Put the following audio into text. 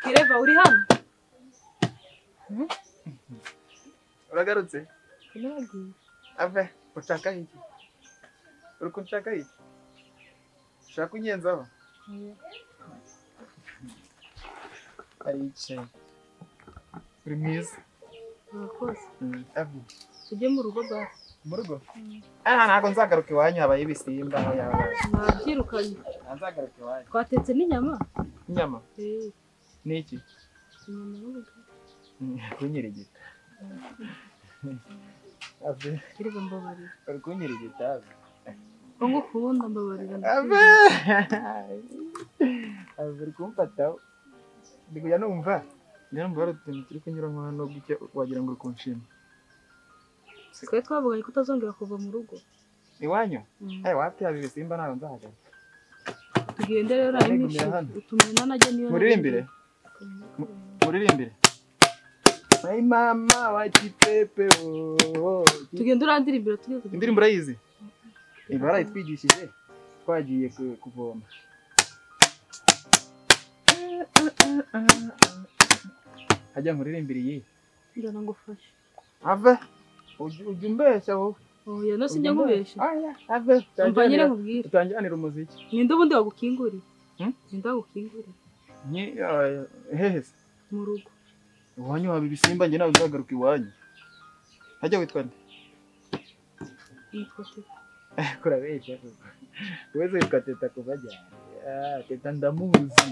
kireva uri hano uragarutse sinagiye ave ushaka iki uri kunshaka iki ushaka ungenzaho aricaye uri mwiza murakoze ave tujye mu rugo basi mu rugo aha ntabwo nzagaruka iwanyu habaye ibisimba yabaye nabyirukanye nzagaruka iwanyu twatetse n'inyama inyama Eh, ni iki inyama n'ubugari. kunyirigita ave kireva mbabarira uri kunyirigita ave ko ngukunda mbabarira ave ave uri kumfataho ndi kujya numva njya numva hari utuntu turi kunyuramo hano gutya wagira ngo uri kunshima twe twavugaye ko utazongera kuva mu rugo iwanyu Mm. eh wapi haba ibisimba ntabwo nzahagana tugende rero hari Ariko n'ishuri mbere hano. utumena najya niyo muririmbire muririmbire Ay mama wa kipepe oh, oh. tugende urandira imbere tugeze indirimbo urayizi barayitwigishije twagiye ku- kuvoma hajya nkuririmbira iyi njyana ngufashe ave ujya ujya umbeshya wowe oya no Ujya sinjya umbeshya. nkubesha Oya, ave umva nyine utanjyanira- nkubwire utanjyanira umuziki ninde ubundi wagukingurira Hmm? ninde wagukingurira Nyi, eh, hehe se mu rugo iwanyu haba ibisimba njye ntabwo nzagaruka iwanyu hajya witwa nde yitwa teta kurabeshya wese witwa teta kuva ajyana Ah, teta ndamuzi